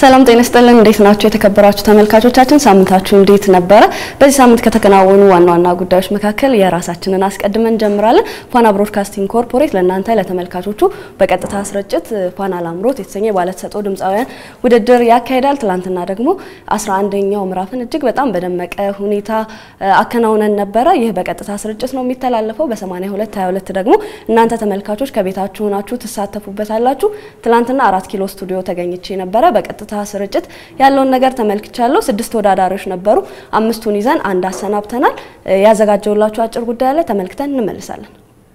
ሰላም ጤና ይስጥልን። እንዴት ናችሁ የተከበራችሁ ተመልካቾቻችን? ሳምንታችሁ እንዴት ነበረ? በዚህ ሳምንት ከተከናወኑ ዋና ዋና ጉዳዮች መካከል የራሳችንን አስቀድመን እንጀምራለን። ፋና ብሮድካስቲንግ ኮርፖሬት ለእናንተ ለተመልካቾቹ በቀጥታ ስርጭት ፋና ላምሮት የተሰኘ ባለተሰጥኦ ድምፃውያን ውድድር ያካሂዳል። ትላንትና ደግሞ 11ኛው ምዕራፍን እጅግ በጣም በደመቀ ሁኔታ አከናውነን ነበረ። ይህ በቀጥታ ስርጭት ነው የሚተላለፈው። በ82 22 ደግሞ እናንተ ተመልካቾች ከቤታችሁ ሆናችሁ ትሳተፉበታላችሁ። ትላንትና አራት ኪሎ ስቱዲዮ ተገኝቼ ነበረ። በቀጥታ ስርጭት ያለውን ነገር ተመልክቻለሁ። ስድስት ተወዳዳሪዎች ነበሩ። አምስቱን ይዘን አንድ አሰናብተናል። ያዘጋጀውላችሁ አጭር ጉዳይ አለ፣ ተመልክተን እንመልሳለን።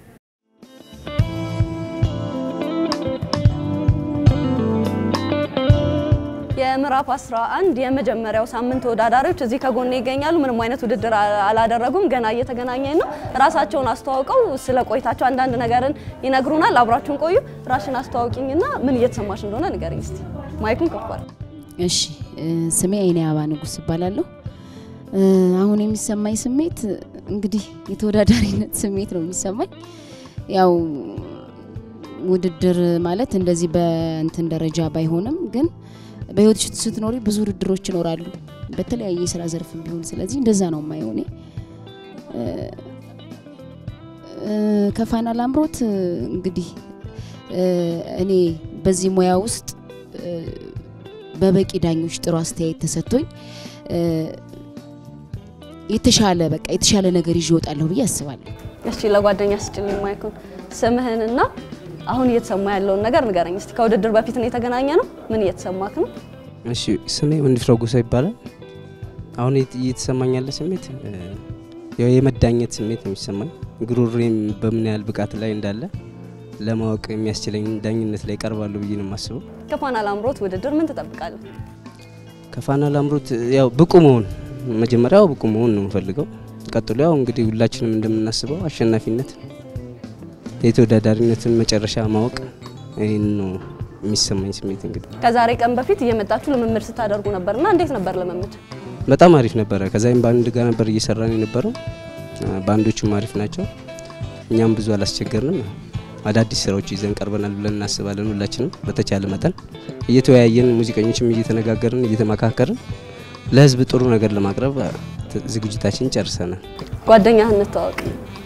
የምዕራፍ 11 የመጀመሪያው ሳምንት ተወዳዳሪዎች እዚህ ከጎኔ ይገኛሉ። ምንም አይነት ውድድር አላደረጉም። ገና እየተገናኘን ነው። ራሳቸውን አስተዋውቀው ስለ ቆይታቸው አንዳንድ ነገርን ይነግሩናል። አብራችሁን ቆዩ። ራሽን አስተዋውቂኝና ምን እየተሰማሽ እንደሆነ ንገሪኝ እስቲ። ማይኩን ከፍቷል። እሺ፣ ስሜ አይኔ አባ ንጉስ ይባላለሁ። አሁን የሚሰማኝ ስሜት እንግዲህ የተወዳዳሪነት ስሜት ነው የሚሰማኝ። ያው ውድድር ማለት እንደዚህ በእንትን ደረጃ ባይሆንም ግን በህይወት ስትኖሪ ብዙ ውድድሮች ይኖራሉ፣ በተለያየ የስራ ዘርፍ ቢሆን። ስለዚህ እንደዛ ነው የማየው እኔ። ከፋና ላምሮት እንግዲህ እኔ በዚህ ሙያ ውስጥ በበቂ ዳኞች ጥሩ አስተያየት ተሰጥቶኝ የተሻለ በቃ የተሻለ ነገር ይዤ እወጣለሁ ብዬ አስባለሁ። እሺ ለጓደኛ ስጭልኝ ማይኩን። ስምህንና አሁን እየተሰማ ያለውን ነገር ንገረኝ እስቲ። ከውድድር በፊት ነው የተገናኘ ነው። ምን እየተሰማክ ነው? እሺ ስሜ ወንድፍራው ጎሳ ይባላል። አሁን እየተሰማኝ ያለ ስሜት ያው የመዳኘት ስሜት ነው የሚሰማኝ። ጉሮሮዬም በምን ያህል ብቃት ላይ እንዳለ ለማወቅ የሚያስችለኝ ዳኝነት ላይ ቀርባለሁ ብዬ ነው የማስበው። ከፋና ላምሮት ውድድር ምን ትጠብቃለህ? ከፋና ላምሮት ያው ብቁ መሆን መጀመሪያው ብቁ መሆን ነው የምፈልገው። ቀጥሎ ያው እንግዲህ ሁላችንም እንደምናስበው አሸናፊነት፣ የተወዳዳሪነትን መጨረሻ ማወቅ ይህን ነው የሚሰማኝ ስሜት። እንግዲህ ከዛሬ ቀን በፊት እየመጣችሁ ልምምድ ስታደርጉ ነበርና እንዴት ነበር ልምምድ? በጣም አሪፍ ነበረ። ከዛይም በአንድ ጋር ነበር እየሰራን የነበረው። በአንዶቹም አሪፍ ናቸው። እኛም ብዙ አላስቸገርንም። አዳዲስ ስራዎች ይዘን ቀርበናል ብለን እናስባለን። ሁላችንም በተቻለ መጠን እየተወያየን ሙዚቀኞችም እየተነጋገርን እየተመካከርን ለህዝብ ጥሩ ነገር ለማቅረብ ዝግጅታችን ጨርሰናል። ጓደኛህን እንተዋወቅ።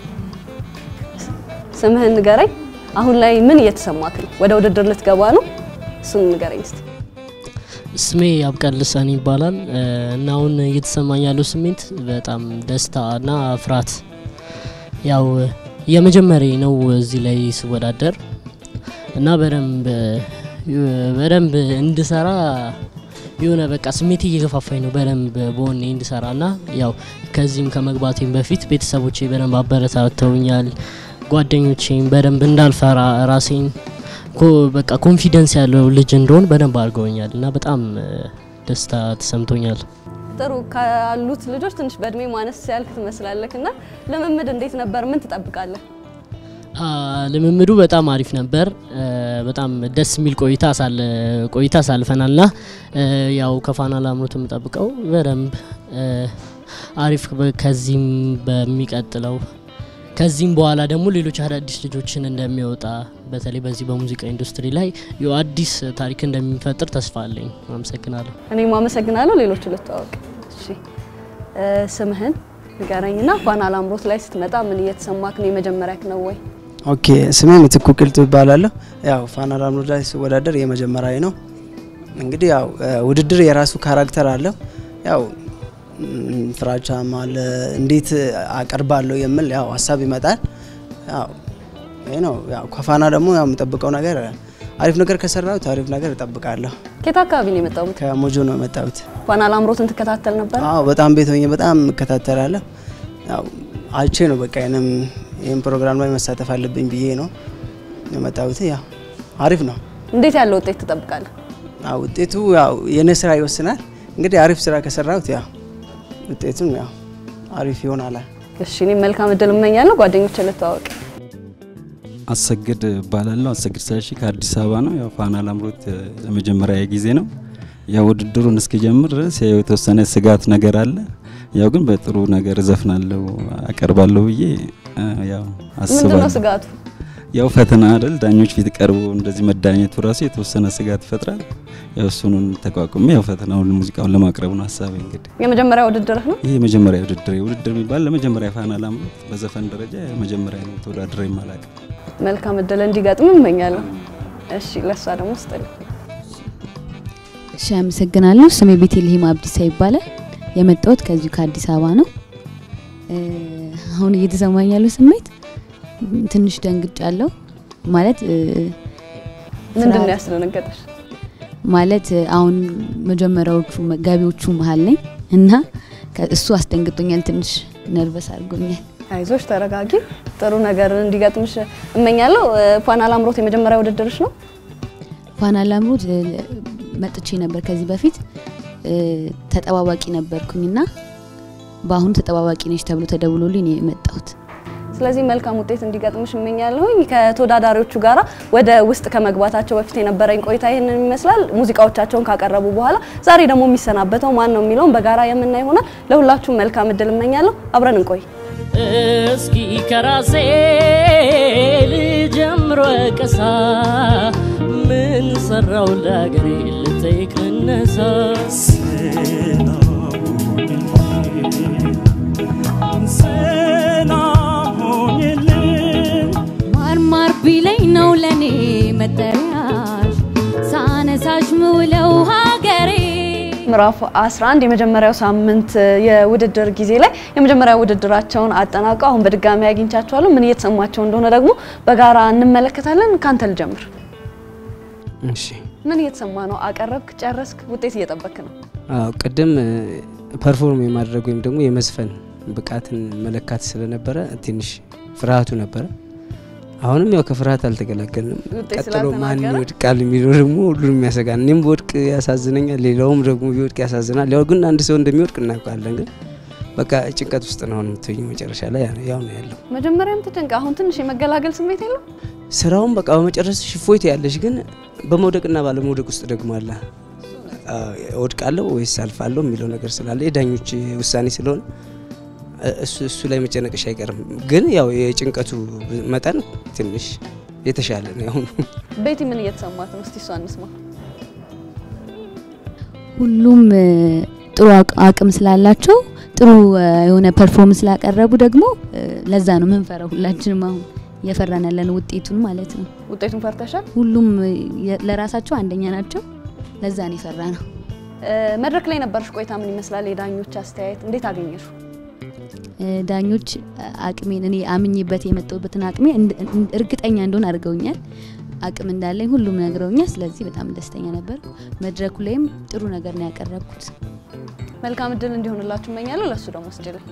ስምህን ንገረኝ። አሁን ላይ ምን እየተሰማክ ነው? ወደ ውድድር ልትገባ ነው? እሱን ንገረኝ እስቲ። ስሜ ያብቃል ልሳን ይባላል እና አሁን እየተሰማኝ ያለው ስሜት በጣም ደስታ እና ፍርሃት ያው የመጀመሪያ ነው እዚህ ላይ ስወዳደር እና በደንብ በደንብ እንድሰራ የሆነ በቃ ስሜት እየገፋፋኝ ነው በደንብ በሆኔ እንድሰራ እና ያው ከዚህም ከመግባቴም በፊት ቤተሰቦቼ በደንብ አበረታተውኛል። ጓደኞቼም በደንብ እንዳልፈራ ራሴን በቃ ኮንፊደንስ ያለው ልጅ እንደሆን በደንብ አድርገውኛል እና በጣም ደስታ ተሰምቶኛል። ጥሩ ካሉት ልጆች ትንሽ በእድሜ ማነስ ያልክ ትመስላለክ እና ልምምድ እንዴት ነበር? ምን ትጠብቃለህ? ልምምዱ በጣም አሪፍ ነበር። በጣም ደስ የሚል ቆይታ ቆይታ አሳልፈናል ና ያው ከፋና ላምሮት የምጠብቀው በደንብ አሪፍ ከዚህም በሚቀጥለው ከዚህም በኋላ ደግሞ ሌሎች አዳዲስ ልጆችን እንደሚወጣ በተለይ በዚህ በሙዚቃ ኢንዱስትሪ ላይ አዲስ ታሪክ እንደሚፈጥር ተስፋ አለኝ። አመሰግናለሁ። እኔም አመሰግናለሁ። ሌሎቹ ልታወቅ። እሺ ስምህን ንገረኝና ፋና ላምሮት ላይ ስትመጣ ምን እየተሰማክ ነው? የመጀመሪያክ ነው ወይ? ኦኬ ስሜ ምትኩ ቅልጡ ይባላለሁ። ያው ፋና ላምሮት ላይ ስወዳደር የመጀመሪያ ነው። እንግዲህ ያው ውድድር የራሱ ካራክተር አለው። ያው ፍራቻም አለ፣ እንዴት አቀርባለሁ የሚል ያው ሀሳብ ይመጣል። ያው ይሄ ነው። ያው ከፋና ደግሞ ያው የምጠብቀው ነገር አሪፍ ነገር ከሰራሁት አሪፍ ነገር እጠብቃለሁ። ከየት አካባቢ ነው የመጣሁት? ከሞጆ ነው የመጣሁት። ፋና ላምሮትን ትከታተል ነበር? አዎ በጣም ቤት ሆኜ በጣም እከታተላለሁ። ያው አይቼ ነው በቃ ይሄንም ይህን ፕሮግራም ላይ መሳተፍ አለብኝ ብዬ ነው የመጣሁት። ያው አሪፍ ነው። እንዴት ያለ ውጤት ትጠብቃለህ? አዎ ውጤቱ ያው የኔ ስራ ይወስናል። እንግዲህ አሪፍ ስራ ከሰራሁት ያው ውጤቱም ያው አሪፍ ይሆናል። እሺ እኔም መልካም እድል እመኛለሁ። ጓደኞቼ ልተዋወቅ። አሰግድ እባላለሁ። አሰግድ ስለሺ ከአዲስ አበባ ነው። ያው ፋና ላምሮት ለመጀመሪያ ጊዜ ነው። ያው ውድድሩን እስኪጀምር ድረስ ያው የተወሰነ ስጋት ነገር አለ። ያው ግን በጥሩ ነገር እዘፍናለሁ አቀርባለሁ ብዬ ያው ምንድን ነው አስባለሁ። ስጋቱ? ያው ፈተና አይደል ዳኞች ፊት ቀርቦ እንደዚህ መዳኘቱ ራሱ የተወሰነ ስጋት ይፈጥራል። ያው እሱን ተቋቁሜ ያው ፈተናውን ሙዚቃውን ለማቅረብ ነው ሀሳቤ። እንግዲህ የመጀመሪያ ውድድርህ ነው? ይህ የመጀመሪያ ውድድር ውድድር የሚባል ለመጀመሪያ ፋና ላምሮት በዘፈን ደረጃ የመጀመሪያ ነው ተወዳድሬ የማላውቅ። መልካም እድል እንዲገጥም እመኛለሁ። እሺ ለእሷ ደግሞ ስጥልኝ። እሺ አመሰግናለሁ። ስሜ ቤተልሔም አብዲሳ ይባላል። የመጣሁት ከዚሁ ከአዲስ አበባ ነው። እ፣ አሁን እየተሰማኝ ያለው ስሜት ም፣ ትንሽ ደንግጫለሁ። ማለት እ፣ ምንድን ነው ፍርሃት- ያስደነገጠሽ? ማለት እ፣ አሁን መጀመሪያዎቹ ገቢዎቹ መሀል ነኝ እና ከ- እሱ አስደንግጦኛል። ትንሽ ነርቨስ አድርጎኛል። አይዞሽ፣ ተረጋጊ። ጥሩ ነገር እንዲገጥምሽ እመኛለሁ። እ፣ ፋና ላምሮት የመጀመሪያ ውድድርሽ ነው? ፋና ላምሮት እ፣ መጥቼ ነበር ከዚህ በፊት እ፣ ተጠባባቂ ነበርኩኝና በአሁኑ ተጠባባቂ ነች ተብሎ ተደውሎልኝ ነው የመጣሁት። ስለዚህ መልካም ውጤት እንዲገጥምሽ እመኛለሁኝ። ከተወዳዳሪዎቹ ጋራ ወደ ውስጥ ከመግባታቸው በፊት የነበረኝ ቆይታ ይህንን ይመስላል። ሙዚቃዎቻቸውን ካቀረቡ በኋላ ዛሬ ደግሞ የሚሰናበተው ማን ነው የሚለውን በጋራ የምናይ ይሆናል። ለሁላችሁም መልካም እድል እመኛለሁ። አብረን እንቆይ። እስኪ ከራሴ ልጀምር ወቀሳ ምን ሰራው ለሀገሬ ልጠይቅ ልነሳ ማርማር ቢለኝ ነው ለኔ መጠሪያሽ ሳነሳሽ ምውለው ሀገሬ ምዕራፍ 11 የመጀመሪያው ሳምንት የውድድር ጊዜ ላይ የመጀመሪያ ውድድራቸውን አጠናቀው አሁን በድጋሚ አግኝቻቸዋለሁ። ምን እየተሰማቸው እንደሆነ ደግሞ በጋራ እንመለከታለን። ካንተ ልጀምር። እሺ ምን እየተሰማ ነው? አቀረብክ፣ ጨረስክ፣ ውጤት እየጠበክ ነው? አዎ ቅድም ፐርፎርም የማድረግ ወይም ደግሞ የመዝፈን ብቃትን መለካት ስለነበረ ትንሽ ፍርሃቱ ነበረ። አሁንም ያው ከፍርሃት አልተገላገልንም። ውጤት ቀጥሎ ማን ስላልተናገረ? ይወድቃል የሚለው ደግሞ ሁሉንም ያሰጋል። እኔም በወድቅ ያሳዝነኛል፣ ሌላውም ደግሞ ቢወድቅ ያሳዝናል። ያው ግን አንድ ሰው እንደሚወድቅ እናውቃለን። ግን በቃ ጭንቀት ውስጥ ነው አሁን የምትገኘው። መጨረሻ ላይ ያ- ያው ነው ያለው። መጀመሪያም ትደንቅ፣ አሁን ትንሽ የመገላገል ስሜት የለም? ስራውን በቃ በመጨረስ ሽፎይት ያለሽ ግን በመውደቅና ባለመውደቅ ውስጥ ደግሞ አለ አዎ፣ እወድቃለሁ ወይስ አልፋለሁ የሚለው ነገር ስላለ የዳኞች ውሳኔ ስለሆነ እ- እሱ እሱ ላይ መጨነቅሽ አይቀርም። ግን ያው የጭንቀቱ መጠን ትንሽ የተሻለ ነው ያሁኑ። ቤቲ ምን እየተሰማት ነው? እስቲ እሷ እንስማ። ሁሉም እ፣ ጥሩ አቅ- አቅም ስላላቸው ጥሩ እ፣ የሆነ ፐርፎርም ስላቀረቡ ደግሞ እ፣ ለዛ ነው ምንፈራው። ሁላችንም አሁን እየፈራን ያለን ውጤቱን ማለት ነው። ውጤቱን ፈርተሻል? ሁሉም እ፣ የ- ለራሳቸው አንደኛ ናቸው። ለዛ ነው የፈራ ነው። እ፣ መድረክ ላይ ነበርሽ ቆይታ ምን ይመስላል? የዳኞች አስተያየት እንዴት አገኘሹ? እ፣ ዳኞች እ፣ አቅሜን እኔ አምኜበት የመጣሁበትን አቅሜ እንድ- እንድ- እርግጠኛ እንደሆን አድርገውኛል። አቅም እንዳለኝ ሁሉም ነግረውኛል። ስለዚህ በጣም ደስተኛ ነበርኩ። መድረኩ ላይም ጥሩ ነገር ነው ያቀረብኩት። መልካም እድል እንዲሆንላችሁ እመኛለሁ። ለሱ ደግሞ ስጭልኝ።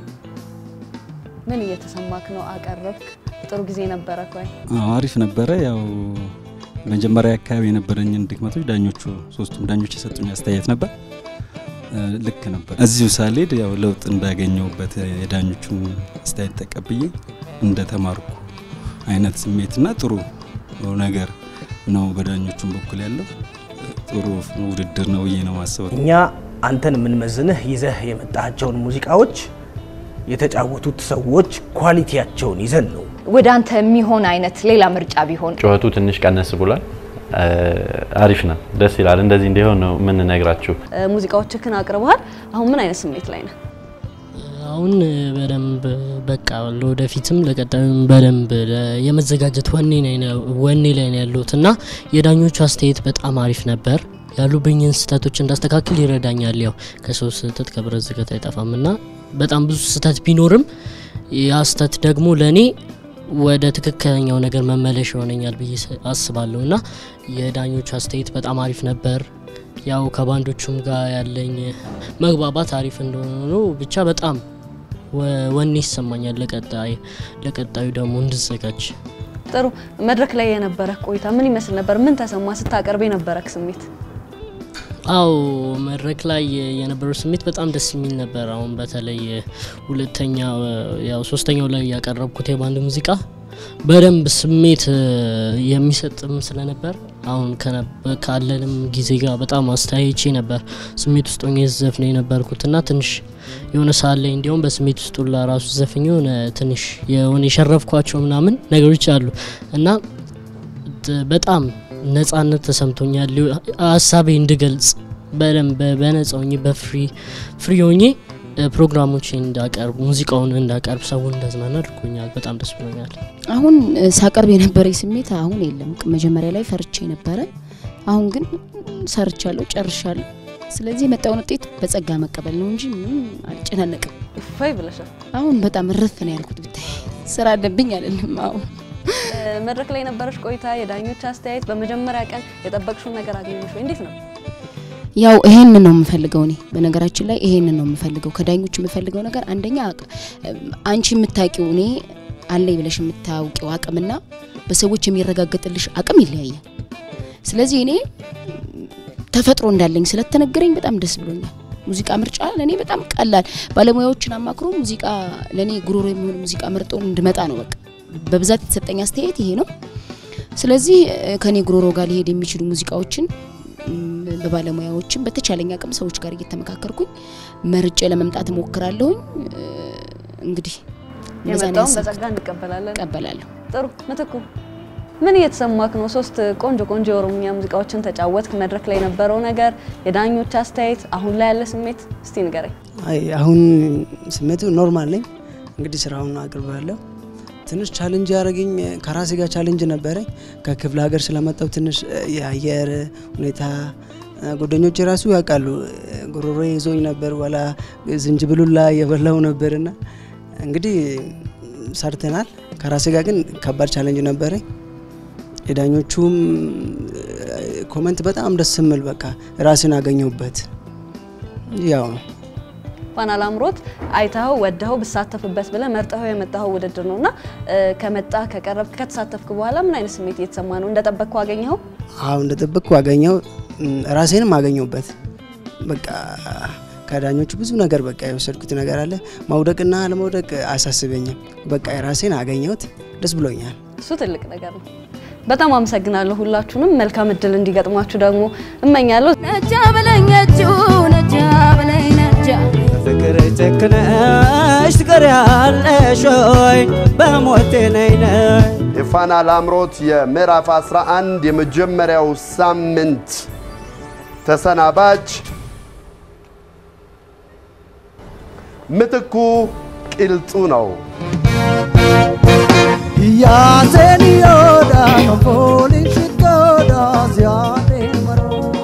ምን እየተሰማክ ነው? አቀረብክ፣ ጥሩ ጊዜ ነበረ ኮይ አዎ አሪፍ ነበረ። ያው መጀመሪያ አካባቢ የነበረኝን ድክመቶች ዳኞቹ ሶስቱም ዳኞች የሰጡኝ አስተያየት ነበር እ፣ ልክ ነበር። እዚሁ ሳልሄድ ያው ለውጥ እንዳገኘውበት የዳኞቹን አስተያየት ተቀብዬ እንደተማርኩ አይነት ስሜትና ጥሩ ነገር ነው በዳኞቹም በኩል ያለው ጥሩ ውድድር ነው ብዬ ነው ማስበው። እኛ አንተን የምንመዝንህ ይዘህ የመጣቸውን ሙዚቃዎች የተጫወቱት ሰዎች ኳሊቲያቸውን ይዘን ነው። ወደ አንተ የሚሆን አይነት ሌላ ምርጫ ቢሆን ጩኸቱ ትንሽ ቀነስ ብሏል። እ፣ አሪፍ ነው፣ ደስ ይላል። እንደዚህ እንዲሆን ነው የምንነግራችሁ። እ፣ ሙዚቃዎችህን አቅርበሃል። አሁን ምን አይነት ስሜት ላይ ነህ? አሁን በደንብ በቃ ለወደፊትም ለቀጣዩም በደንብ ለ- የመዘጋጀት ወኔ ላይ ነው- ወኔ ላይ ነው ያለሁት እና የዳኞቹ አስተያየት በጣም አሪፍ ነበር። ያሉብኝን ስህተቶች እንዳስተካክል ይረዳኛል። ያው ከሰው ስህተት ከብረት ዝገት አይጠፋም እና በጣም ብዙ ስህተት ቢኖርም ያ ስህተት ደግሞ ለእኔ ወደ ትክክለኛው ነገር መመለሻ ይሆነኛል ብዬ ስ- አስባለሁ እና የዳኞቹ አስተያየት በጣም አሪፍ ነበር። ያው ከባንዶቹም ጋር ያለኝ መግባባት አሪፍ እንደሆነ ነው። ብቻ በጣም ወ- ወኔ ይሰማኛል ለቀጣይ ለቀጣዩ ደግሞ እንድዘጋጅ። ጥሩ መድረክ ላይ የነበረ ቆይታ ምን ይመስል ነበር? ምን ተሰማ ስታቀርብ የነበረክ ስሜት? አው መድረክ ላይ የነበረው ስሜት በጣም ደስ የሚል ነበር። አሁን በተለይ ሁለተኛው ያው ሶስተኛው ላይ ያቀረብኩት የባንድ ሙዚቃ በደንብ ስሜት የሚሰጥም ስለነበር አሁን ካለንም ጊዜ ጋር በጣም አስተያይቼ ነበር ስሜት ውስጥ ሆኜ ዘፍነ የነበርኩት እና ትንሽ የሆነ ሰዓት ላይ እንዲሁም በስሜት ውስጥ ሁላ ራሱ ዘፍኝ የሆነ ትንሽ የሆነ የሸረፍኳቸው ምናምን ነገሮች አሉ እና በጣም ነጻነት ተሰምቶኛል። ሀሳቤ እንድገልጽ በደንብ በነጻ ሆኜ በፍሪ ፍሪ ሆኜ ፕሮግራሞችን እንዳቀርብ ሙዚቃውን እንዳቀርብ ሰውን እንዳዝናና አድርጎኛል። በጣም ደስ ብሎኛል። አሁን ሳቀርብ የነበረኝ ስሜት አሁን የለም። መጀመሪያ ላይ ፈርቼ ነበረ። አሁን ግን ሰርቻለሁ፣ ጨርሻለሁ። ስለዚህ የመጣውን ውጤት በጸጋ መቀበል ነው እንጂ ምንም አልጨናነቅም። እፎይ ብለሻል። አሁን በጣም እረፍ ነው ያልኩት። ብታይ ስራ አለብኝ አይደለም። አሁን መድረክ ላይ የነበረች ቆይታ፣ የዳኞች አስተያየት፣ በመጀመሪያ ቀን የጠበቅሽውን ነገር አገኘሽ ወይ? እንዴት ነው? ያው ይሄንን ነው የምፈልገው እኔ በነገራችን ላይ ይሄንን ነው የምፈልገው ከዳኞች የምፈልገው ነገር አንደኛ አንቺ የምታውቂው እኔ አለኝ ብለሽ የምታውቂው አቅምና በሰዎች የሚረጋገጥልሽ አቅም ይለያያል። ስለዚህ እኔ ተፈጥሮ እንዳለኝ ስለተነገረኝ በጣም ደስ ብሎኛል። ሙዚቃ ምርጫ ለእኔ በጣም ቀላል፣ ባለሙያዎችን አማክሮ ሙዚቃ ለእኔ ጉሮሮ የሚሆን ሙዚቃ መርጦ እንድመጣ ነው በቃ በብዛት የተሰጠኝ አስተያየት ይሄ ነው። ስለዚህ ከኔ ጉሮሮ ጋር ሊሄድ የሚችሉ ሙዚቃዎችን በባለሙያዎችም በተቻለኝ አቅም ሰዎች ጋር እየተመካከርኩኝ መርጬ ለመምጣት እሞክራለሁኝ። እንግዲህ የመጣውን በጸጋ እንቀበላለን። እቀበላለሁ። ጥሩ ምትኩ፣ ምን እየተሰማክ ነው? ሶስት ቆንጆ ቆንጆ የኦሮምኛ ሙዚቃዎችን ተጫወትክ። መድረክ ላይ የነበረው ነገር፣ የዳኞች አስተያየት፣ አሁን ላይ ያለ ስሜት እስቲ ንገረኝ። አይ አሁን ስሜቱ ኖርማል ነኝ። እንግዲህ ስራውን አቅርባለሁ። ትንሽ ቻሌንጅ ያደረገኝ ከራሴ ጋር ቻሌንጅ ነበረኝ። ከክፍለ ሀገር ስለመጣው ትንሽ የአየር ሁኔታ ጓደኞቼ ራሱ ያውቃሉ። ጉሮሮ ይዞኝ ነበር፣ ወላ ዝንጅብሉላ የበላው ነበርና እንግዲህ ሰርተናል። ከራሴ ጋር ግን ከባድ ቻሌንጅ ነበረኝ። የዳኞቹም ኮመንት በጣም ደስ የሚል በቃ ራስን አገኘሁበት ያው ነው። ፋና ላምሮት አይተኸው ወደኸው ብሳተፍበት ብለህ መርጠኸው የመጣኸው ውድድር ነውና ከመጣ ከቀረብክ ከተሳተፍክ በኋላ ምን አይነት ስሜት እየተሰማ ነው? እንደጠበቅከው አገኘኸው? አዎ እንደጠበቅኩ አገኘው። ራሴንም አገኘሁበት። በቃ ከዳኞቹ ብዙ ነገር በቃ የወሰድኩት ነገር አለ። መውደቅና አለመውደቅ አያሳስበኝም። በቃ የራሴን አገኘሁት። ደስ ብሎኛል። እሱ ትልቅ ነገር ነው። በጣም አመሰግናለሁ ሁላችሁንም። መልካም እድል እንዲገጥማችሁ ደግሞ እመኛለሁ። ነጃ በለኛችሁ ነጃ በለኝ ነጃ ፍቅር ጨክነሽ ትቀሪያለሽ ወይ በሞቴ ነይ ነይ የፋና ላምሮት የምዕራፍ 11 የመጀመሪያው ሳምንት ተሰናባች ምትኩ ቂልጡ ነው። ያዘን ዮዳ ፖሊሽ ጎዳ ዚያዴ መሮ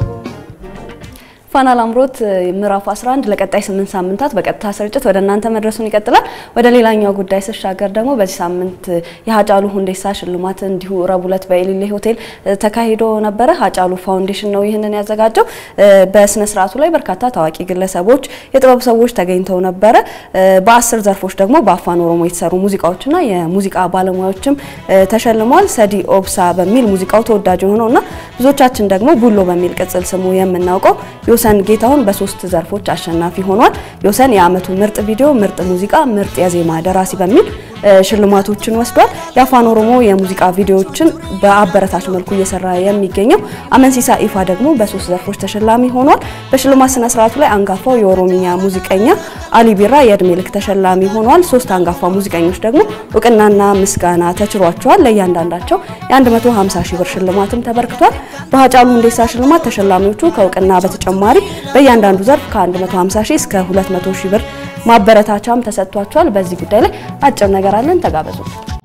ፋና ላምሮት ምዕራፍ 11 ለቀጣይ 8 ሳምንታት በቀጥታ ስርጭት ወደ እናንተ መድረሱን ይቀጥላል። ወደ ሌላኛው ጉዳይ ስሻገር ደግሞ በዚህ ሳምንት የሀጫሉ ሁንዴሳ ሽልማት እንዲሁ ረቡዕ ዕለት በኢሊሌ ሆቴል ተካሂዶ ነበረ። ሀጫሉ ፋውንዴሽን ነው ይህንን ያዘጋጀው። በስነ ስርዓቱ ላይ በርካታ ታዋቂ ግለሰቦች፣ የጥበብ ሰዎች ተገኝተው ነበረ። በአስር ዘርፎች ደግሞ በአፋን ኦሮሞ የተሰሩ ሙዚቃዎችና የሙዚቃ ባለሙያዎችም ተሸልመዋል። ሰዲ ኦብሳ በሚል ሙዚቃው ተወዳጅ የሆነውና ብዙዎቻችን ደግሞ ቡሎ በሚል ቅጽል ስሙ የምናውቀው ዮሰን ጌታሁን በሶስት ዘርፎች አሸናፊ ሆኗል። ዮሰን የአመቱ ምርጥ ቪዲዮ፣ ምርጥ ሙዚቃ፣ ምርጥ የዜማ ደራሲ በሚል ሽልማቶችን ወስዷል። የአፋን ኦሮሞ የሙዚቃ ቪዲዮዎችን በአበረታች መልኩ እየሰራ የሚገኘው አመንሲሳ ኢፋ ደግሞ በሶስት ዘርፎች ተሸላሚ ሆኗል። በሽልማት ስነ ስርዓቱ ላይ አንጋፋው የኦሮሚኛ ሙዚቀኛ አሊ ቢራ የእድሜ ልክ ተሸላሚ ሆኗል። ሶስት አንጋፋ ሙዚቀኞች ደግሞ እውቅናና ምስጋና ተችሯቸዋል። ለእያንዳንዳቸው የ150 ሺህ ብር ሽልማትም ተበርክቷል። በሀጫሉ ሁንዴሳ ሽልማት ተሸላሚዎቹ ከእውቅና በተጨማሪ በእያንዳንዱ ዘርፍ ከ150 ሺህ እስከ 200 ሺህ ብር ማበረታቻም ተሰጥቷቸዋል። በዚህ ጉዳይ ላይ አጭር ነገር አለን፣ ተጋበዙ።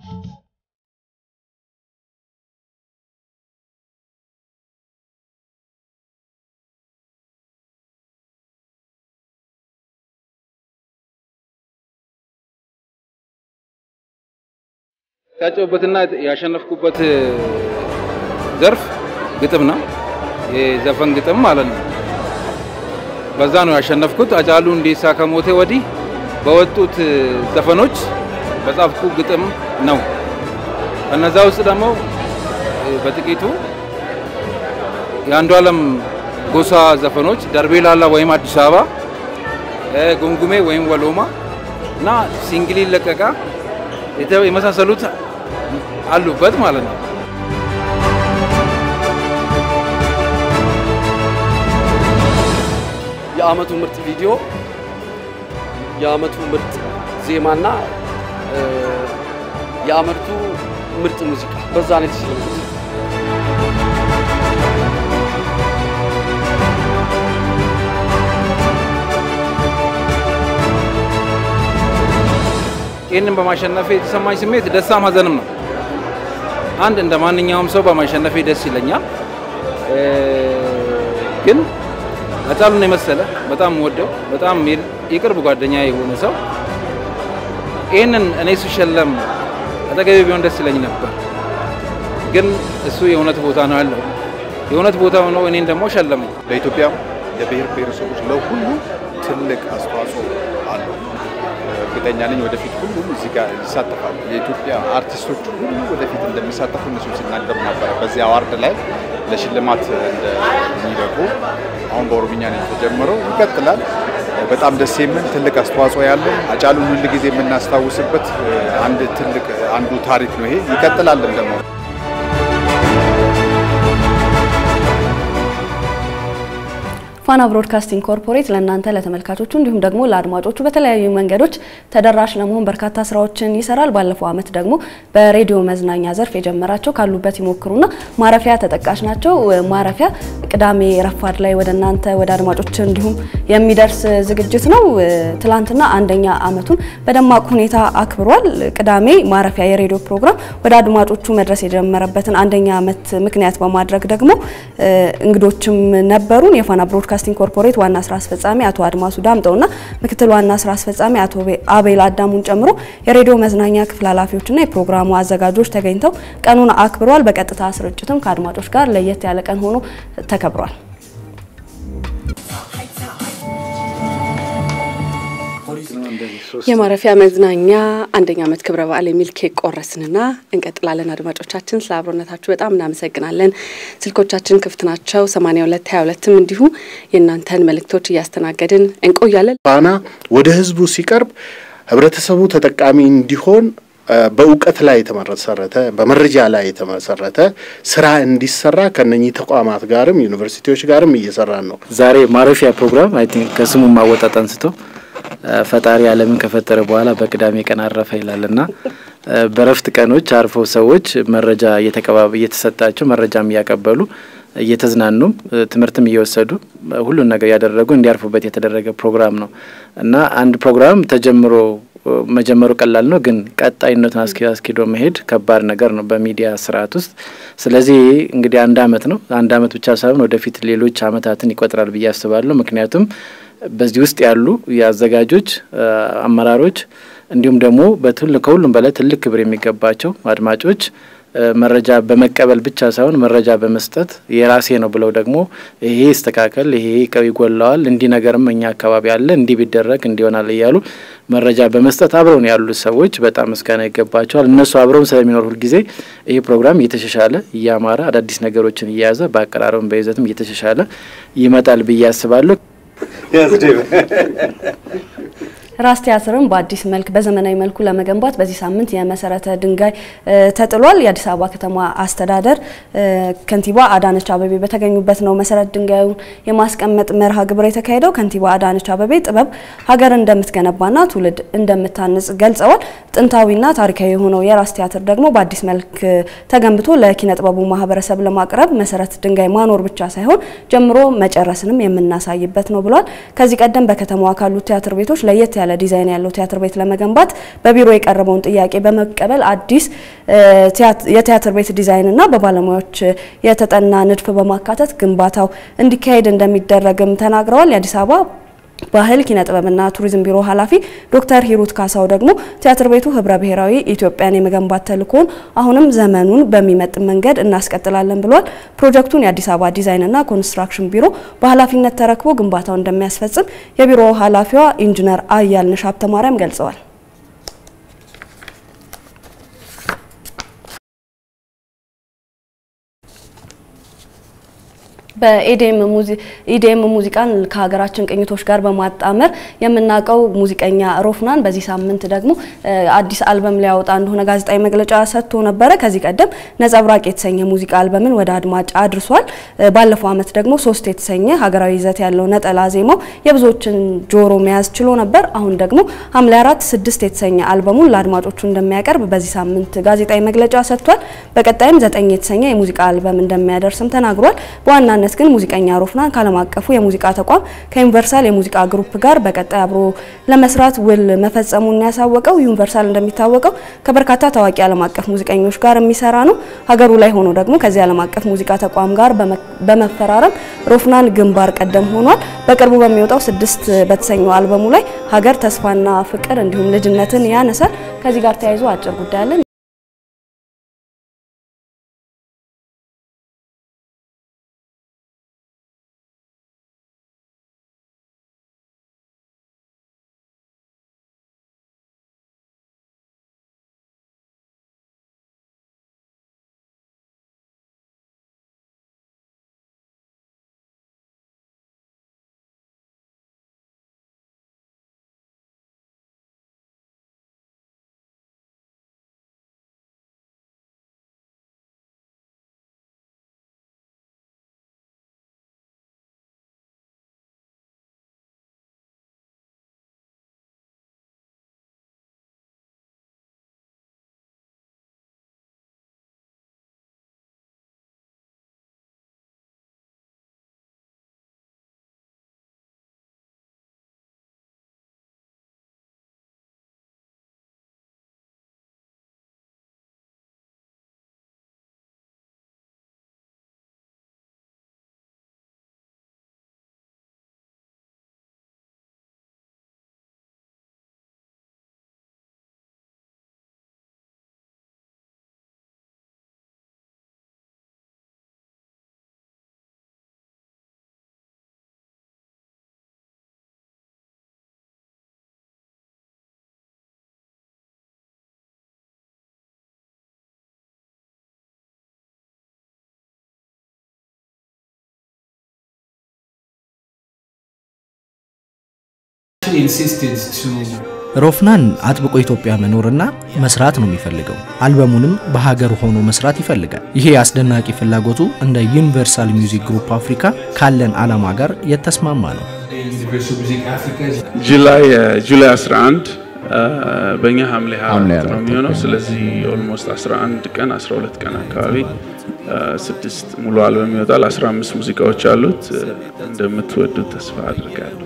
የታጨሁበትና ያሸነፍኩበት ዘርፍ ግጥም ነው። የዘፈን ግጥም ማለት ነው። በዛ ነው ያሸነፍኩት። አጫሉ ሁንዴሳ ከሞቴ ወዲህ በወጡት ዘፈኖች በጻፍኩ ግጥም ነው። ከነዛ ውስጥ ደግሞ በጥቂቱ የአንዱ ዓለም ጎሳ ዘፈኖች ደርቤ ላላ ወይም አዲስ አበባ፣ ጉምጉሜ ወይም ወሎማ እና ሲንግሊ ለቀቃ የመሳሰሉት አሉበት ማለት ነው። የአመቱ ምርጥ ቪዲዮ፣ የአመቱ ምርጥ ዜማና የአመቱ ምርጥ ሙዚቃ በዛ ነው የተሸለሙት። ይህንን በማሸነፌ የተሰማኝ ስሜት ደስታም ሀዘንም ነው። አንድ እንደ ማንኛውም ሰው በማሸነፌ ደስ ይለኛል። ግን አጫሉን የመሰለ በጣም ወደው በጣም የቅርብ ጓደኛ የሆነ ሰው ይህንን እኔ ስሸለም አጠገቤ ቢሆን ደስ ይለኝ ነበር። ግን እሱ የእውነት ቦታ ነው ያለው። የእውነት ቦታ ሆኖ እኔን ደግሞ ሸለመኝ። ለኢትዮጵያ የብሔር ብሔረሰቦች ለሁሉ ትልቅ አስተዋጽኦ አለው። እርግጠኛ ነኝ ወደፊት ሁሉም እዚህ ጋር ይሳተፋሉ። የኢትዮጵያ አርቲስቶች ሁሉ ወደፊት እንደሚሳተፉ እነሱ ሲናገሩ ነበረ። በዚህ አዋርድ ላይ ለሽልማት እንደሚበቁ አሁን በኦሮምኛ ነው የተጀመረው፣ ይቀጥላል። በጣም ደስ የሚል ትልቅ አስተዋጽኦ ያለው አጫሉን ሁል ጊዜ የምናስታውስበት አንድ ትልቅ አንዱ ታሪክ ነው። ይሄ ይቀጥላልም ደግሞ ፋና ብሮድካስቲንግ ኮርፖሬት ለእናንተ ለተመልካቾቹ እንዲሁም ደግሞ ለአድማጮቹ በተለያዩ መንገዶች ተደራሽ ለመሆን በርካታ ስራዎችን ይሰራል። ባለፈው ዓመት ደግሞ በሬዲዮ መዝናኛ ዘርፍ የጀመራቸው ካሉበት ይሞክሩና ማረፊያ ተጠቃሽ ናቸው። ማረፊያ ቅዳሜ ረፋድ ላይ ወደ እናንተ ወደ አድማጮች እንዲሁም የሚደርስ ዝግጅት ነው። ትላንትና አንደኛ ዓመቱን በደማቅ ሁኔታ አክብሯል። ቅዳሜ ማረፊያ የሬዲዮ ፕሮግራም ወደ አድማጮቹ መድረስ የጀመረበትን አንደኛ ዓመት ምክንያት በማድረግ ደግሞ እንግዶችም ነበሩን። የፋና ብሮድካስቲንግ ኮርፖሬት ዋና ስራ አስፈጻሚ አቶ አድማሱ ዳምጠውና ምክትል ዋና ስራ አስፈጻሚ አቶ አቤል አዳሙን ጨምሮ የሬዲዮ መዝናኛ ክፍል ኃላፊዎችና የፕሮግራሙ አዘጋጆች ተገኝተው ቀኑን አክብረዋል። በቀጥታ ስርጭትም ከአድማጮች ጋር ለየት ያለ ቀን ሆኖ ተከብሯል። የማረፊያ መዝናኛ አንደኛ ዓመት ክብረ በዓል የሚል ኬክ ቆረስንና እንቀጥላለን። አድማጮቻችን ስለ አብሮነታችሁ በጣም እናመሰግናለን። ስልኮቻችን ክፍት ናቸው። 82 22ም እንዲሁ የእናንተን መልእክቶች እያስተናገድን እንቆያለን። ፋና ወደ ህዝቡ ሲቀርብ ህብረተሰቡ ተጠቃሚ እንዲሆን በእውቀት ላይ የተመሰረተ በመረጃ ላይ የተመሰረተ ስራ እንዲሰራ ከነኚህ ተቋማት ጋርም ዩኒቨርሲቲዎች ጋርም እየሰራን ነው። ዛሬ ማረፊያ ፕሮግራም አይ ቲንክ ከስሙ ማወጣት አንስቶ ፈጣሪ ዓለምን ከፈጠረ በኋላ በቅዳሜ ቀን አረፈ ይላልና በረፍት ቀኖች አርፈው ሰዎች መረጃ እየተቀባበ እየተሰጣቸው መረጃም እያቀበሉ እየተዝናኑም ትምህርትም እየወሰዱ ሁሉን ነገር ያደረጉ እንዲያርፉበት የተደረገ ፕሮግራም ነው እና አንድ ፕሮግራም ተጀምሮ መጀመሩ ቀላል ነው፣ ግን ቀጣይነቱን አስኪዶ መሄድ ከባድ ነገር ነው በሚዲያ ስርዓት ውስጥ። ስለዚህ እንግዲህ አንድ አመት ነው። አንድ አመት ብቻ ሳይሆን ወደፊት ሌሎች አመታትን ይቆጥራል ብዬ አስባለሁ። ምክንያቱም በዚህ ውስጥ ያሉ የአዘጋጆች አመራሮች፣ እንዲሁም ደግሞ ከሁሉም በላይ ትልቅ ክብር የሚገባቸው አድማጮች መረጃ በመቀበል ብቻ ሳይሆን መረጃ በመስጠት የራሴ ነው ብለው ደግሞ ይሄ ይስተካከል፣ ይሄ ይጎለዋል፣ እንዲህ ነገርም እኛ አካባቢ አለ፣ እንዲህ ቢደረግ እንዲሆናል እያሉ መረጃ በመስጠት አብረውን ያሉ ሰዎች በጣም ምስጋና ይገባቸዋል። እነሱ አብረውን ስለሚኖር ሁልጊዜ ይሄ ፕሮግራም እየተሻሻለ እያማረ አዳዲስ ነገሮችን እየያዘ በአቀራረብም በይዘትም እየተሻሻለ ይመጣል ብዬ አስባለሁ። ራስ ቲያትርን በአዲስ መልክ በዘመናዊ መልኩ ለመገንባት በዚህ ሳምንት የመሰረተ ድንጋይ ተጥሏል። የአዲስ አበባ ከተማ አስተዳደር ከንቲባ አዳነች አበቤ በተገኙበት ነው መሰረት ድንጋዩን የማስቀመጥ መርሃ ግብር የተካሄደው። ከንቲባ አዳነች አበቤ ጥበብ ሀገር እንደምትገነባና ትውልድ እንደምታንጽ ገልጸዋል። ጥንታዊና ታሪካዊ የሆነው የራስ ቲያትር ደግሞ በአዲስ መልክ ተገንብቶ ለኪነ ጥበቡ ማህበረሰብ ለማቅረብ መሰረት ድንጋይ ማኖር ብቻ ሳይሆን ጀምሮ መጨረስንም የምናሳይበት ነው ብሏል። ከዚህ ቀደም በከተማዋ ካሉት ቲያትር ቤቶች ለየት ያለ ዲዛይን ያለው ቲያትር ቤት ለመገንባት በቢሮ የቀረበውን ጥያቄ በመቀበል አዲስ የቲያትር ቤት ዲዛይንና በባለሙያዎች የተጠና ንድፍ በማካተት ግንባታው እንዲካሄድ እንደሚደረግም ተናግረዋል። የአዲስ አበባ ባህል ኪነ ጥበብና ቱሪዝም ቢሮ ኃላፊ ዶክተር ሂሩት ካሳው ደግሞ ቲያትር ቤቱ ህብረ ብሔራዊ ኢትዮጵያን የመገንባት ተልእኮን አሁንም ዘመኑን በሚመጥን መንገድ እናስቀጥላለን ብሏል። ፕሮጀክቱን የአዲስ አበባ ዲዛይንና ኮንስትራክሽን ቢሮ በኃላፊነት ተረክቦ ግንባታው እንደሚያስፈጽም የቢሮ ኃላፊዋ ኢንጂነር አያልነሽ ሀብተማርያም ገልጸዋል። በኢዲኤም ሙዚቃን ከሀገራችን ቅኝቶች ጋር በማጣመር የምናውቀው ሙዚቀኛ ሮፍናን በዚህ ሳምንት ደግሞ አዲስ አልበም ሊያወጣ እንደሆነ ጋዜጣዊ መግለጫ ሰጥቶ ነበረ። ከዚህ ቀደም ነጸብራቅ የተሰኘ ሙዚቃ አልበምን ወደ አድማጭ አድርሷል። ባለፈው ዓመት ደግሞ ሶስት የተሰኘ ሀገራዊ ይዘት ያለው ነጠላ ዜማው የብዙዎችን ጆሮ መያዝ ችሎ ነበር። አሁን ደግሞ ሐምሌ አራት ስድስት የተሰኘ አልበሙን ለአድማጮቹ እንደሚያቀርብ በዚህ ሳምንት ጋዜጣዊ መግለጫ ሰጥቷል። በቀጣይም ዘጠኝ የተሰኘ የሙዚቃ አልበም እንደሚያደርስም ተናግሯል። በዋናነት ግን ሙዚቀኛ ሮፍናን ከዓለም አቀፉ የሙዚቃ ተቋም ከዩኒቨርሳል የሙዚቃ ግሩፕ ጋር በቀጣይ አብሮ ለመስራት ውል መፈጸሙን ያሳወቀው። ዩኒቨርሳል እንደሚታወቀው ከበርካታ ታዋቂ ዓለም አቀፍ ሙዚቀኞች ጋር የሚሰራ ነው። ሀገሩ ላይ ሆኖ ደግሞ ከዚህ ዓለም አቀፍ ሙዚቃ ተቋም ጋር በመፈራረም ሮፍናን ግንባር ቀደም ሆኗል። በቅርቡ በሚወጣው ስድስት በተሰኘው አልበሙ ላይ ሀገር፣ ተስፋና ፍቅር እንዲሁም ልጅነትን ያነሳል። ከዚህ ጋር ተያይዞ አጭር ጉዳይ አለን። ሮፍናን አጥብቆ ኢትዮጵያ መኖርና መስራት ነው የሚፈልገው። አልበሙንም በሀገር ሆኖ መስራት ይፈልጋል። ይሄ አስደናቂ ፍላጎቱ እንደ ዩኒቨርሳል ሚውዚክ ግሩፕ አፍሪካ ካለን ዓላማ ጋር የተስማማ ነው። ጁላይ ጁላይ 11 በእኛ ሐምሌ 24 ነው የሚሆነው። ስለዚህ ኦልሞስት 11 ቀን 12 ቀን አካባቢ ስድስት ሙሉ አልበም ይወጣል። 15 ሙዚቃዎች አሉት። እንደምትወዱት ተስፋ አድርጋለሁ።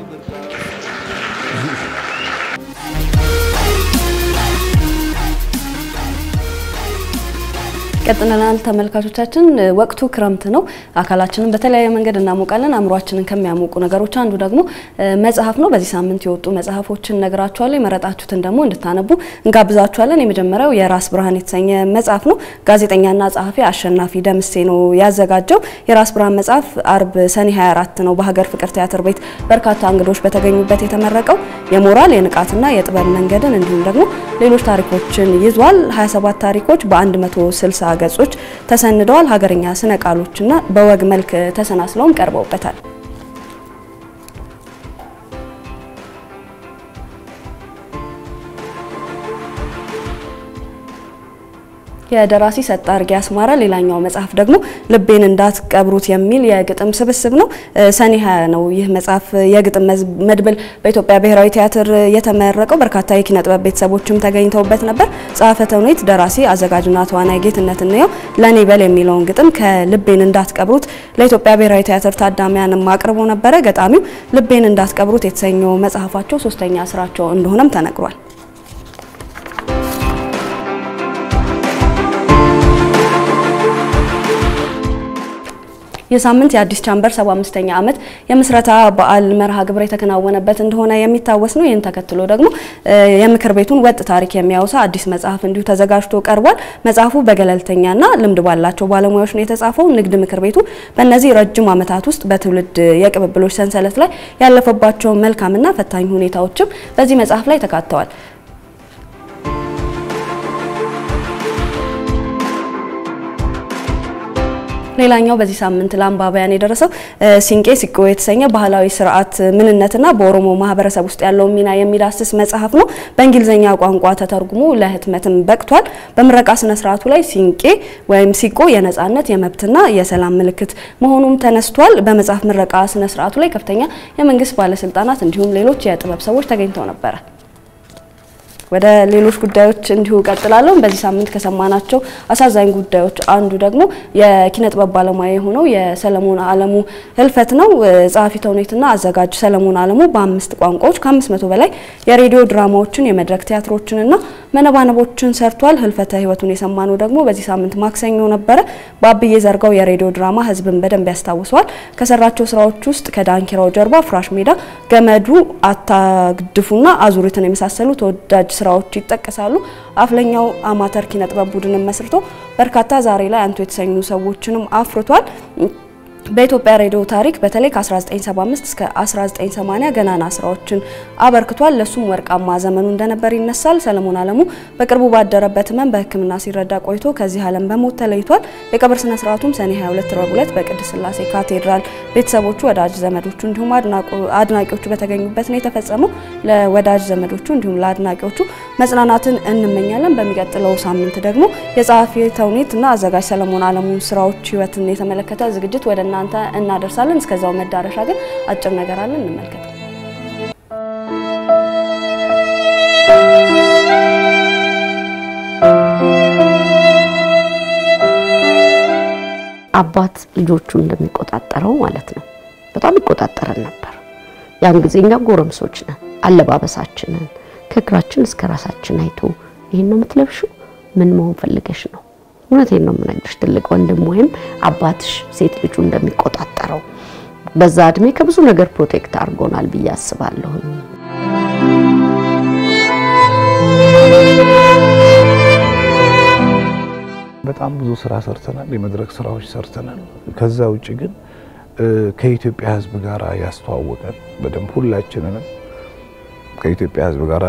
ቀጥለናል ተመልካቾቻችን። ወቅቱ ክረምት ነው። አካላችንን በተለያየ መንገድ እናሞቃለን። አእምሯችንን ከሚያሞቁ ነገሮች አንዱ ደግሞ መጽሐፍ ነው። በዚህ ሳምንት የወጡ መጽሐፎችን ነግራችኋለሁ። የመረጣችሁትን ደግሞ እንድታነቡ እንጋብዛችኋለን። የመጀመሪያው የራስ ብርሃን የተሰኘ መጽሐፍ ነው። ጋዜጠኛና ጸሐፊ አሸናፊ ደምሴ ነው ያዘጋጀው። የራስ ብርሃን መጽሐፍ አርብ ሰኔ 24 ነው በሀገር ፍቅር ቲያትር ቤት በርካታ እንግዶች በተገኙበት የተመረቀው። የሞራል የንቃትና የጥበብ መንገድን እንዲሁም ደግሞ ሌሎች ታሪኮችን ይዟል። 27 ታሪኮች በ160 ገጾች ተሰንደዋል። ሀገርኛ ስነ ቃሎችና በወግ መልክ ተሰናስለውም ቀርበውበታል። የደራሲ ሰጥ አርጌ አስማረ ሌላኛው መጽሐፍ ደግሞ ልቤን እንዳትቀብሩት የሚል የግጥም ስብስብ ነው። ሰኔ 20 ነው ይህ መጽሐፍ የግጥም መድብል በኢትዮጵያ ብሔራዊ ቲያትር የተመረቀው። በርካታ የኪነ ጥበብ ቤተሰቦችም ተገኝተውበት ነበር። ጸሐፌ ተውኔት፣ ደራሲ፣ አዘጋጅና ተዋናይ ጌትነት እንየው ለኔ በል የሚለውን ግጥም ከልቤን እንዳትቀብሩት ለኢትዮጵያ ብሔራዊ ቲያትር ታዳሚያንም አቅርቦ ነበረ። ገጣሚው ልቤን እንዳትቀብሩት የተሰኘው መጽሐፋቸው ሶስተኛ ስራቸው እንደሆነም ተነግሯል። የሳምንት የአዲስ ቻምበር 75ኛ ዓመት የምስረታ በዓል መርሃ ግብር የተከናወነበት እንደሆነ የሚታወስ ነው። ይህን ተከትሎ ደግሞ የምክር ቤቱን ወጥ ታሪክ የሚያወሳ አዲስ መጽሐፍ እንዲሁ ተዘጋጅቶ ቀርቧል። መጽሐፉ በገለልተኛና ልምድ ባላቸው ባለሙያዎች ነው የተጻፈው። ንግድ ምክር ቤቱ በእነዚህ ረጅም ዓመታት ውስጥ በትውልድ የቅብብሎች ሰንሰለት ላይ ያለፈባቸው መልካምና ፈታኝ ሁኔታዎችም በዚህ መጽሐፍ ላይ ተካተዋል። ሌላኛው በዚህ ሳምንት ለአንባቢያን የደረሰው ሲንቄ ሲቆ የተሰኘ ባህላዊ ስርዓት ምንነትና በኦሮሞ ማህበረሰብ ውስጥ ያለውን ሚና የሚዳስስ መጽሐፍ ነው። በእንግሊዝኛ ቋንቋ ተተርጉሞ ለህትመትም በቅቷል። በምረቃ ስነ ስርዓቱ ላይ ሲንቄ ወይም ሲቆ የነጻነት የመብትና የሰላም ምልክት መሆኑም ተነስቷል። በመጽሐፍ ምረቃ ስነ ስርዓቱ ላይ ከፍተኛ የመንግስት ባለስልጣናት እንዲሁም ሌሎች የጥበብ ሰዎች ተገኝተው ነበረ። ወደ ሌሎች ጉዳዮች እንዲሁ ቀጥላለሁ። በዚህ ሳምንት ከሰማናቸው አሳዛኝ ጉዳዮች አንዱ ደግሞ የኪነ ጥበብ ባለሙያ የሆነው የሰለሞን አለሙ ህልፈት ነው። ጸሐፊ ተውኔትና አዘጋጅ ሰለሞን አለሙ በአምስት ቋንቋዎች ከአምስት መቶ በላይ የሬዲዮ ድራማዎችን፣ የመድረክ ቲያትሮችንና መነባነቦችን ሰርቷል። ህልፈተ ህይወቱን የሰማነው ደግሞ በዚህ ሳምንት ማክሰኞ ነበረ። በአብዬ ዘርጋው የሬዲዮ ድራማ ህዝብን በደንብ ያስታውሰዋል። ከሰራቸው ስራዎች ውስጥ ከዳንኪራው ጀርባ፣ ፍራሽ ሜዳ፣ ገመዱ፣ አታግድፉና አዙሪትን የመሳሰሉ ተወዳጅ ስራዎች ይጠቀሳሉ። አፍለኛው አማተር ኪነ ጥበብ ቡድንን መስርቶ በርካታ ዛሬ ላይ አንቱ የተሰኙ ሰዎችንም አፍርቷል። በኢትዮጵያ ሬዲዮ ታሪክ በተለይ ከ1975 እስከ 1980 ገናና ስራዎችን አበርክቷል። ለሱም ወርቃማ ዘመኑ እንደነበር ይነሳል። ሰለሞን አለሙ በቅርቡ ባደረበት ህመም በሕክምና ሲረዳ ቆይቶ ከዚህ ዓለም በሞት ተለይቷል። የቀብር ስነ ስርዓቱም ሰኔ 22 ረቡዕ ዕለት በቅድስት ስላሴ ካቴድራል ቤተሰቦቹ፣ ወዳጅ ዘመዶቹ እንዲሁም አድናቂዎቹ በተገኙበት ነው የተፈጸመው። ለወዳጅ ዘመዶቹ እንዲሁም ለአድናቂዎቹ መጽናናትን እንመኛለን። በሚቀጥለው ሳምንት ደግሞ የጸሐፊ ተውኔትና አዘጋጅ ሰለሞን አለሙን ስራዎች ህይወትን የተመለከተ ዝግጅት ወደ እናንተ እናደርሳለን። እስከዛው መዳረሻ ግን አጭር ነገር አለን፣ እንመልከት። አባት ልጆቹን እንደሚቆጣጠረው ማለት ነው። በጣም ይቆጣጠረን ነበር። ያን ጊዜ እኛ ጎረምሶች ነን። አለባበሳችንን ከእግራችን እስከ ራሳችን አይቶ ይህን ነው የምትለብሽው፣ ምን መሆን ፈልገሽ ነው? እውነቴን ነው የምነግርሽ። ትልቅ ወንድም ወይም አባትሽ ሴት ልጁ እንደሚቆጣጠረው በዛ እድሜ ከብዙ ነገር ፕሮቴክት አድርጎናል ብዬ አስባለሁኝ። በጣም ብዙ ስራ ሰርተናል። የመድረክ ስራዎች ሰርተናል። ከዛ ውጭ ግን ከኢትዮጵያ ሕዝብ ጋር ያስተዋወቀን በደንብ ሁላችንንም ከኢትዮጵያ ሕዝብ ጋር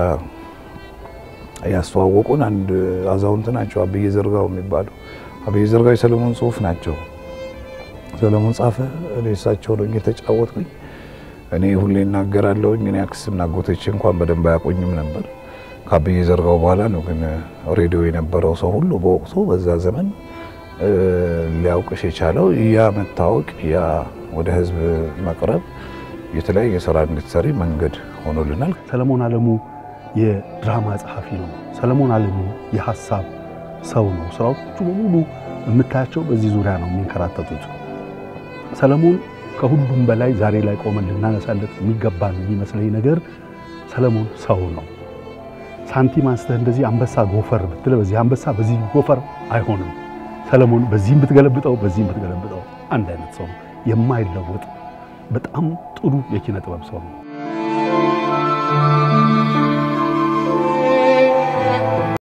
ያስተዋወቁን አንድ አዛውንት ናቸው፣ አብዬ ዘርጋው የሚባሉ አብዬ ዘርጋው የሰለሞን ጽሁፍ ናቸው። ሰለሞን ጻፈ፣ እኔ እሳቸው ነው የተጫወትኩኝ። እኔ ሁሌ እናገራለሁ፣ ግን አክስትና አጎቶቼ እንኳን በደንብ አያቆኝም ነበር። ከአብዬ ዘርጋው በኋላ ነው ግን ሬዲዮ የነበረው ሰው ሁሉ በወቅቱ በዛ ዘመን ሊያውቅሽ የቻለው ያ መታወቅ፣ ያ ወደ ህዝብ መቅረብ የተለያየ ስራ እንድትሰሪ መንገድ ሆኖልናል። ሰለሞን አለሙ የድራማ ጸሐፊ ነው። ሰለሞን አለሙ የሀሳብ ሰው ነው። ስራዎቹ በሙሉ የምታያቸው በዚህ ዙሪያ ነው የሚንከራተቱት። ሰለሞን ከሁሉም በላይ ዛሬ ላይ ቆመን ልናነሳለት የሚገባን የሚመስለኝ ነገር ሰለሞን ሰው ነው። ሳንቲም አንስተህ እንደዚህ አንበሳ ጎፈር ብትለ በዚህ አንበሳ በዚህ ጎፈር አይሆንም። ሰለሞን በዚህም ብትገለብጠው በዚህም ብትገለብጠው አንድ አይነት ሰው ነው። የማይለወጥ በጣም ጥሩ የኪነ ጥበብ ሰው ነው።